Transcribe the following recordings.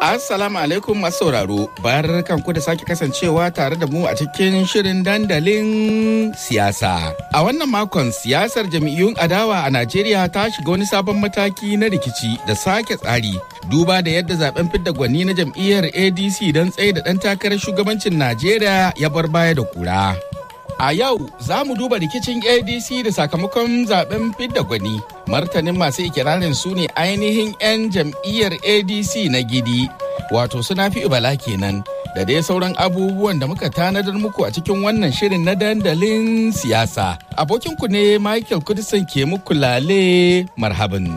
Assalamu alaikum masu sauraro, bayar kanku da sake kasancewa tare da mu a cikin shirin dandalin siyasa. A wannan makon siyasar jam'iyyun adawa a Najeriya ta shiga wani sabon mataki na rikici da sake tsari. Duba da yadda zaben fidda gwani na jam'iyyar ADC don tsaye da ɗan takarar shugabancin Najeriya ya bar baya da kura. A yau za mu duba rikicin ADC da sakamakon zaben fidda gwani. Martanin masu ikirarin su ne ainihin 'yan jam'iyyar ADC na gidi, wato suna fi bala kenan. Da dai sauran abubuwan da muka tanadar muku a cikin wannan shirin na dandalin siyasa. Abokinku ne Michael Kudisan ke muku lale marhaban.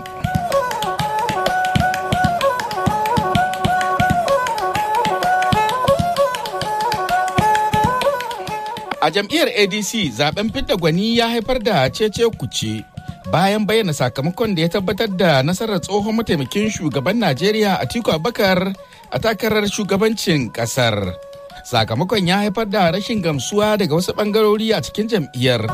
A jam'iyyar ADC zaben fidda gwani ya haifar da cece kuce bayan bayyana sakamakon da ya tabbatar da nasarar tsohon mataimakin shugaban Najeriya Atiku Abubakar a takarar shugabancin kasar. Sakamakon ya haifar da rashin gamsuwa daga wasu bangarori a cikin jam'iyyar.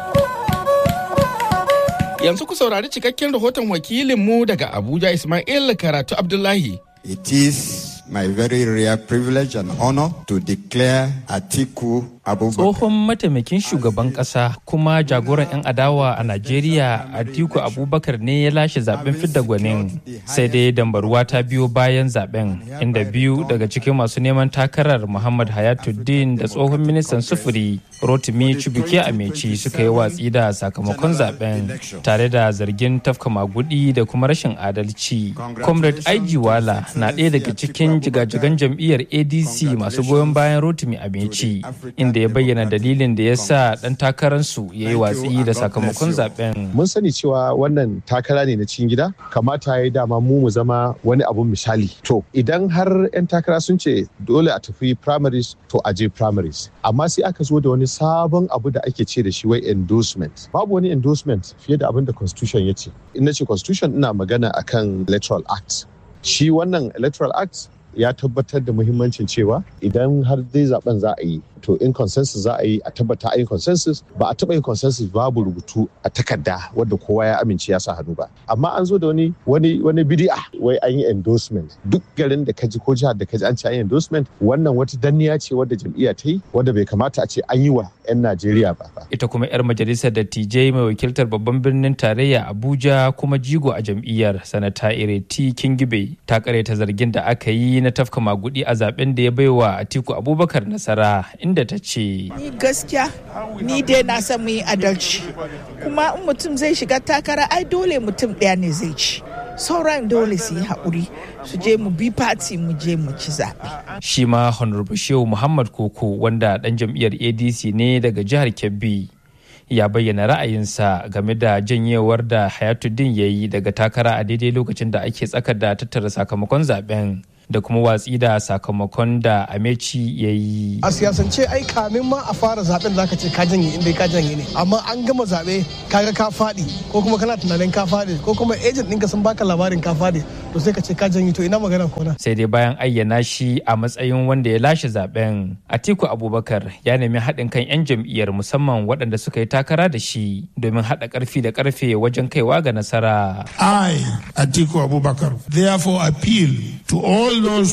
Yanzu ku saurari cikakken rahoton wakilinmu daga Abuja Ismail Karatu Abdullahi. It is my very rare privilege and honor to declare Atiku Abubakar. Tsohon mataimakin shugaban ƙasa kuma jagoran 'yan adawa a Najeriya Atiku Abubakar ne ya lashe zaben fidda gwanin sai dai dambaruwa ta biyo bayan zaben inda biyu daga cikin masu neman takarar Muhammad Hayatuddin da tsohon ministan sufuri Rotimi Chibuke Ameci suka yi watsi da sakamakon zaben tare da zargin tafka magudi da kuma rashin adalci. Comrade Aiji Wala na ɗaya daga cikin jigajigan jam'iyyar ADC masu goyon bayan Rotimi Ameci inda ya bayyana dalilin da ya sa ɗan takararsu ya yi watsi da sakamakon zaben. Mun sani cewa wannan takara ne na cikin gida, kamata ya yi dama mu mu zama wani abun misali. To, idan har 'yan takara sun ce dole a tafi primaries to a je primaries. Amma sai aka zo da wani sabon abu da ake ce da shi wai endorsement. Babu wani endorsement fiye da abin da constitution ya ce. In na ce constitution ina magana akan electoral act. Shi wannan electoral act ya tabbatar da muhimmancin cewa idan har dai zaben za a yi to in consensus za a yi a tabbata a yi consensus ba a taba yin consensus babu rubutu a takarda wadda kowa ya amince ya sa hannu ba amma an zo da wani wani wani bidi'a wai an yi endorsement duk garin da kaji ko jihar da kaji an ce an yi endorsement wannan wata danniya ce wadda jam'iyya ta yi wadda bai kamata a ce an yi wa 'yan Najeriya ba. Ita kuma 'yar majalisar dattijai mai wakiltar babban birnin tarayya Abuja kuma jigo a jam'iyyar sanata Ireti Kingibe ta ta zargin da aka yi na tafka magudi a zaben da ya baiwa Atiku Abubakar nasara inda ta ce. Ni gaskiya ni dai na san mu yi adalci kuma in mutum zai shiga takara ai dole mutum ɗaya ne zai ci. sauran dole su yi haƙuri su je mu bi fati mu je mu ci zaɓe. Shi ma Honorable Shehu Muhammad Koko wanda ɗan jam'iyyar ADC ne daga jihar Kebbi ya bayyana ra'ayinsa game da janyewar da Hayatuddin ya yi daga takara a daidai lokacin da ake tsakar da tattara sakamakon zaben. da kuma watsi da sakamakon da ameci ya yi. A siyasance ai kamin ma a fara zaben zaka ce ka janye inda ka janye ne amma an gama zabe kaga ka faɗi ko kuma kana tunanin ka faɗi ko kuma agent ɗinka sun baka labarin ka faɗi to sai ka ce ka janye to ina magana kona. Sai dai bayan ayyana shi a matsayin wanda ya lashe zaben Atiku Abubakar ya nemi haɗin kan 'yan jam'iyyar musamman waɗanda suka yi takara da shi domin haɗa ƙarfi da ƙarfe wajen kaiwa ga nasara. I Atiku Abubakar therefore appeal to all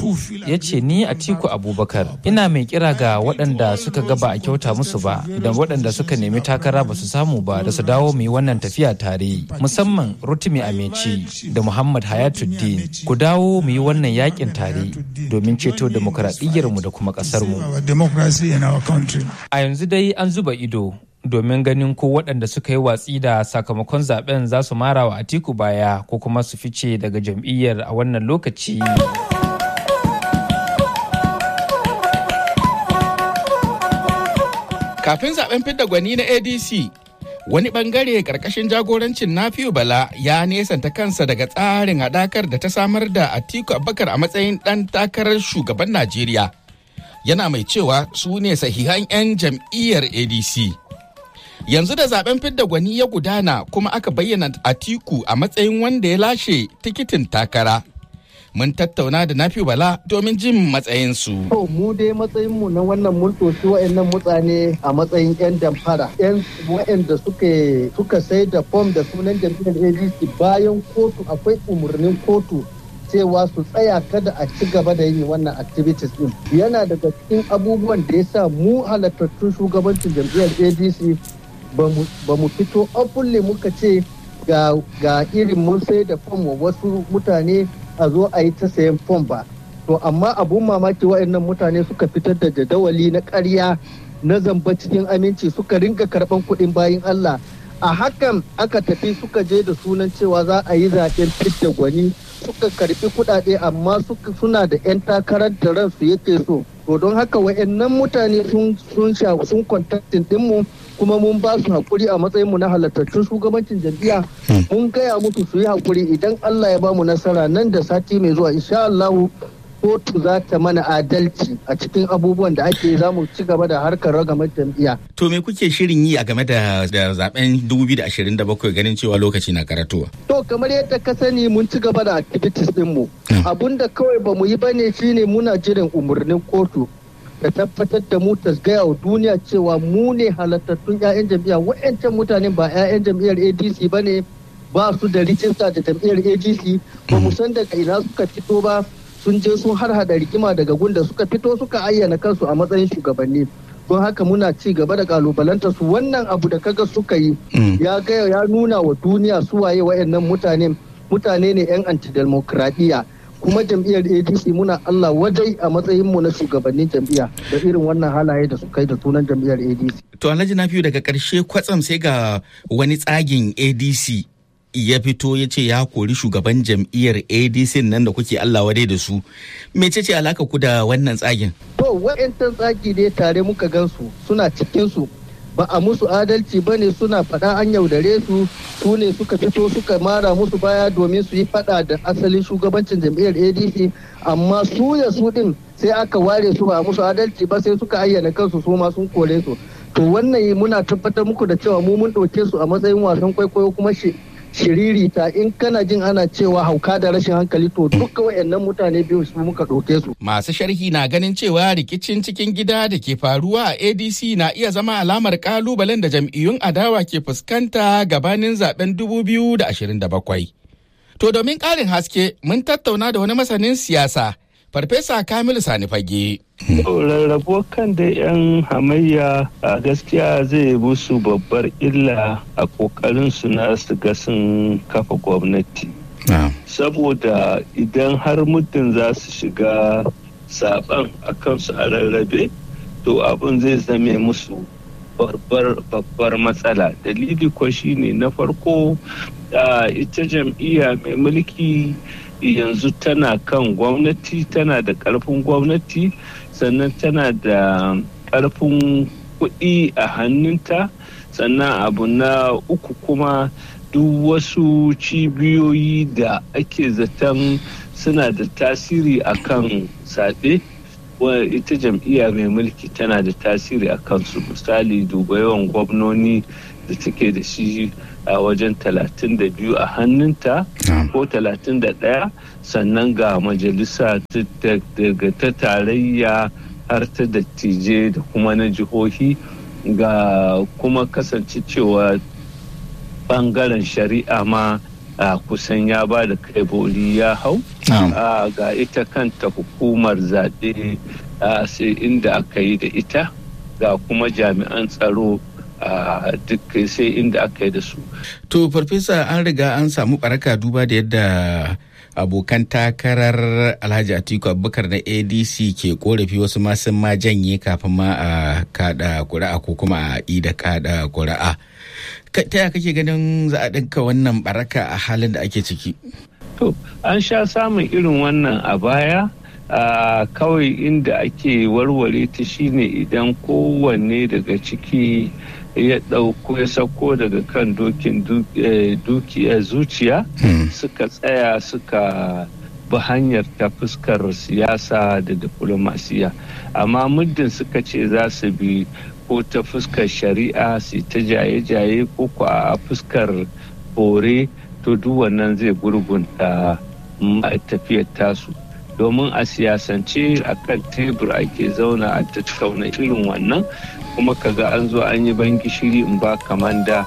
ya ce ni a tiku abubakar ina mai kira ga waɗanda suka gaba a kyauta musu ba da waɗanda suka nemi takara ba su samu ba da su dawo mu yi wannan tafiya tare musamman rotimi ameci da muhammad hayatuddin ku dawo mu yi wannan yakin tare domin ceto mu da kuma ƙasarmu a yanzu dai an zuba ido domin ganin ko waɗanda suka yi watsi da sakamakon zaben za su mara wa atiku baya ko kuma su fice daga jam'iyyar a wannan lokaci. Kafin zaben fidda gwani na ADC, wani bangare karkashin jagorancin Nafiu Bala ya nesanta kansa daga tsarin haɗakar da ta samar da Atiku Abubakar a matsayin ɗan takarar shugaban Najeriya. Yana mai cewa su ne sahihan 'yan jam'iyyar ADC. Yanzu da zaben fidda gwani ya gudana kuma aka bayyana Atiku a matsayin wanda ya lashe tikitin takara. mun tattauna da Nafi Bala domin jin matsayinsu. To mu dai matsayin mu na wannan mun toshi wa'annan mutane a matsayin 'yan damfara. 'Yan wa'anda suka suka sai da fom da sunan jam'iyyar ADC bayan kotu akwai umarnin kotu cewa su tsaya kada a ci gaba da yin wannan activities din yana daga cikin abubuwan da ya sa mu halattattun shugabancin jam'iyyar adc ba mu fito openly muka ce ga, ga irin mun sai da fom wa wasu mutane a zo a yi ta sayan fom ba to amma abun mamaki waɗannan mutane suka fitar da jadawali na ƙarya na zamba cikin aminci suka ringa karɓan kuɗin bayan allah a hakan aka tafi suka je da sunan cewa za a yi zaɓen fidda gwani suka karɓi kuɗaɗe amma suna da 'yan takarar da ransu yake so to don haka wa'annan mutane sun sha sun kontaktin ɗinmu kuma mun ba su haƙuri a matsayinmu na halattattun shugabancin jam'iyya mun gaya musu su yi haƙuri idan Allah ya ba mu nasara nan da sati mai zuwa insha Allah kotu za ta mana adalci a cikin abubuwan da ake za mu ci gaba da harkar ragamar jam'iyya. To me kuke shirin yi a game da zaben 2027 ganin cewa lokaci na karatuwa? To kamar yadda ka sani mun ci gaba da activities dinmu. Abun da kawai ba mu yi bane shine muna jiran umarnin kotu da tabbatar da mu ta gaya wa duniya cewa mu ne halattattun 'ya'yan jam'iyya wa'yancan mutane ba 'ya'yan jam'iyyar ADC ba ne ba su da rijista da jam'iyyar ADC ba mu san daga ina suka fito ba sun je sun har hada rigima daga gunda suka fito suka ayyana kansu a matsayin shugabanni don haka muna ci gaba da kalubalanta su wannan abu da kaga suka yi ya gaya ya nuna wa duniya su waye wayannan mutane mutane ne yan antidemokradiyya kuma jam'iyyar adc muna allah wajai a matsayin mu na shugabannin jam'iyya da irin wannan halaye da suka yi da sunan jam'iyyar adc to alhaji na daga karshe kwatsam sai ga wani tsagin adc ya fito ya ce ya kori shugaban jam'iyyar adc nan da kuke allah wadai da su mecece alaka ku da wannan tsagin to wa'yantan tsagi ne tare muka gansu suna cikin su ba a musu adalci ba ne suna faɗa an yaudare su su ne suka fito suka mara musu baya domin su yi faɗa da asalin shugabancin jam'iyyar adc amma su ya su din sai aka ware su ba a musu adalci ba sai suka ayyana kansu su ma sun kore su to wannan muna tabbatar muku da cewa mu mun ɗauke su a matsayin wasan kwaikwayo kuma shi shiririta in kana jin ana cewa hauka da rashin hankali to duka wayannan mutane biyu su muka ɗauke su. Masu sharhi na ganin cewa rikicin cikin gida da ke faruwa a ADC na iya zama alamar kalubalen da jam'iyyun adawa ke fuskanta gabanin zaben 2027. To domin ƙarin haske mun tattauna da wani masanin siyasa Farfesa Kamilu Sani Fage. Rarrabuwar kan da 'yan hamayya a gaskiya zai musu babbar illa a kokarin su na su ga sun kafa gwamnati. Saboda idan har muddin za su shiga saban a kansu a rarrabe, to abin zai zame musu babbar matsala. Dalili ko shine na farko ita jam'iyya mai mulki yanzu tana kan gwamnati tana da ƙarfin gwamnati sannan tana da ƙarfin kuɗi a hannunta sannan abu na uku kuma duk wasu cibiyoyi da ake zaton suna da tasiri a kan saɓe ita jam'iyya mai mulki tana da tasiri a kansu misali duba yawan gwamnoni da take da shi a wajen 32 a hannunta ko 31 sannan ga majalisa daga ta tarayya har ta dattijai da kuma na jihohi ga kuma kasance cewa bangaren shari'a ma a kusan ya ba da kai boli ya hau ga ita kanta hukumar zaɓe sai inda aka yi da ita ga kuma jami'an tsaro a duk sai inda aka yi da su. To, Farfesa an riga an samu baraka duba da yadda abokan takarar Alhaji Atiku Abubakar na ADC ke korafi wasu ma sun ma janye kafin ma a kada kuri'a ko kuma a ida kada kuri'a. Ta yaya kake ganin za a ɗinka wannan baraka a halin da ake ciki? To, an sha samun irin wannan a baya. Uh, kawai inda ake warware ta shine idan kowanne daga ciki ya ɗauko ya sauko daga kan dokin dukiya zuciya suka tsaya suka bi hanyar ta fuskar siyasa da diplomasiya amma muddin suka ce za su bi ko ta fuskar shari'a su ta jaye-jaye ko ko a fuskar bore to duk wannan zai gurgunta tafiyar tasu domin a siyasance a kan tebur ake zauna a tattauna irin wannan kuma kaga an zo an yi ban gishiri in ba kamanda.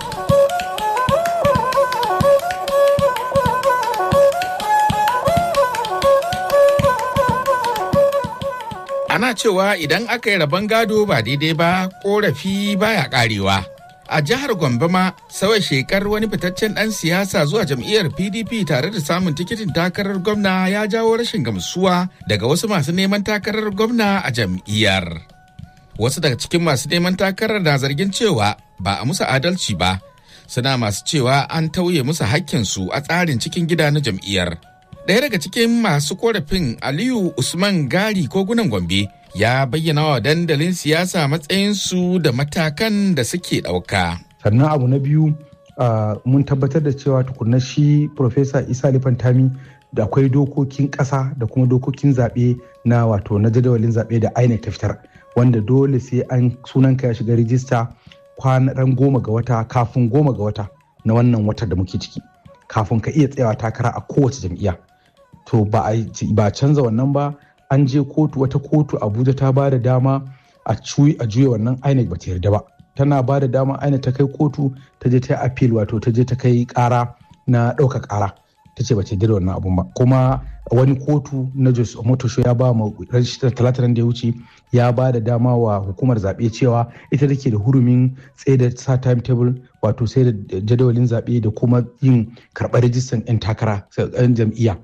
Ana cewa idan aka yi rabon gado ba daidai ba korafi baya karewa. A jihar Gombe ma sauya shekar wani fitaccen ɗan siyasa zuwa jam'iyyar PDP tare da samun tikitin takarar gwamna ya jawo rashin gamsuwa daga wasu masu neman takarar gwamna a jam'iyyar. Wasu daga cikin masu neman takarar na zargin cewa ba a musu adalci ba, suna masu cewa an tauye musu hakkinsu a tsarin cikin gida na jam'iyyar. Ɗaya daga cikin masu korafin Aliyu Usman Gari kogunan Gombe ya bayyana wa dandalin siyasa matsayinsu da matakan da suke ɗauka. Sannan abu na biyu mun tabbatar da cewa tukunna shi Profesa Isa Lifantami da akwai dokokin ƙasa da kuma dokokin zaɓe na wato na jadawalin zaɓe da INEC ta fitar wanda dole sai an sunanka ya shiga rijista kwanan goma ga wata kafin goma ga wata na wannan wata da muke ciki kafin ka iya tsayawa takara a kowace jam'iyya. to ba a canza wannan ba an je kotu wata kotu abuja ta ba da dama a juya wannan inec ba ta yarda ba tana ba da dama inec ta kai kotu ta je ta yi appeal wato ta je ta kai kara na ɗauka kara ta ce ba ta yarda da wannan abun ba kuma wani kotu na jos omotosho ya ba ma talata da ya wuce ya ba da dama wa hukumar zaɓe cewa ita take da hurumin tsaye da sa timetable wato sai da jadawalin zaɓe da kuma yin karɓar rijistan 'yan takara 'yan jam'iyya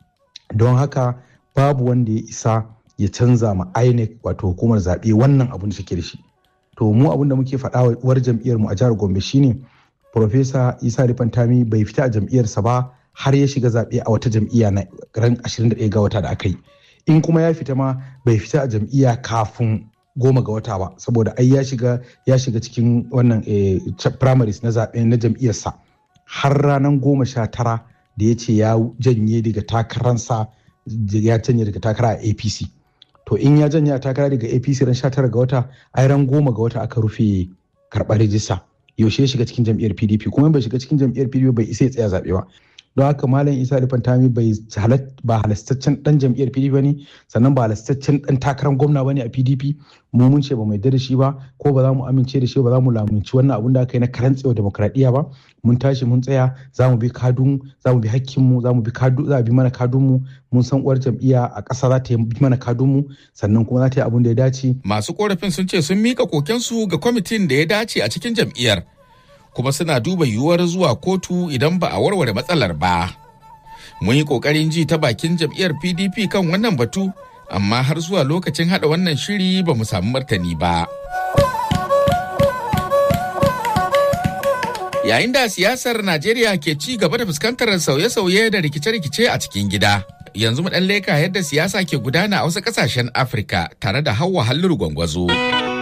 don haka babu wanda ya isa ya canza ma INEC wato hukumar zaɓe wannan abun da take da shi to mu abun da muke faɗa war jam'iyyar mu a jihar Gombe shine Profesa Isa Rifantami bai fita a jam'iyyarsa ba har ya shiga zaɓe a wata jam'iyya na ran 21 ga wata da aka yi in kuma ya fita ma bai fita a jam'iyya kafin goma ga wata ba saboda ai ya shiga ya shiga cikin wannan primaries na zaɓe na jam'iyyarsa har ranar goma sha tara da ya ce ya janye daga takararsa ya janye daga takara a apc to in ya janye a takara daga apc ran 19 ga wata ai ran goma ga wata aka rufe karɓar rijista yaushe ya shiga cikin jam'iyyar pdp kuma bai shiga cikin jam'iyyar pdp bai isa ya tsaya zaɓe ba don haka malam isa da fantami bai ba halastaccen dan jam'iyyar pdp ne sannan ba halastaccen dan takarar gwamna bane a pdp mu mun ce ba mai da shi ba ko ba za mu amince da shi ba za mu lamunci wannan abun da aka yi na karantsewa demokradiyya ba mun tashi mun tsaya za mu bi kadun za mu bi hakkin mu za mu bi kadu za bi mana kadun mu mun san uwar jam'iyya a ƙasa za ta yi mana kadun mu sannan kuma za ta yi abun da ya dace masu korafin sun ce sun mika kokensu ga kwamitin da ya dace a cikin jam'iyyar kuma suna duba yiwuwar zuwa kotu idan ba a warware matsalar ba. Mun yi ƙoƙarin ji ta bakin jam'iyyar PDP kan wannan batu, amma har zuwa lokacin haɗa wannan shiri ba mu samu martani ba. Yayin da siyasar Najeriya ke ci gaba da fuskantar sauye-sauye da rikice-rikice a cikin gida. Yanzu mu ɗan leka yadda siyasa ke gudana a wasu ƙasashen Afirka tare da Hauwa Halluru Gwangwazo.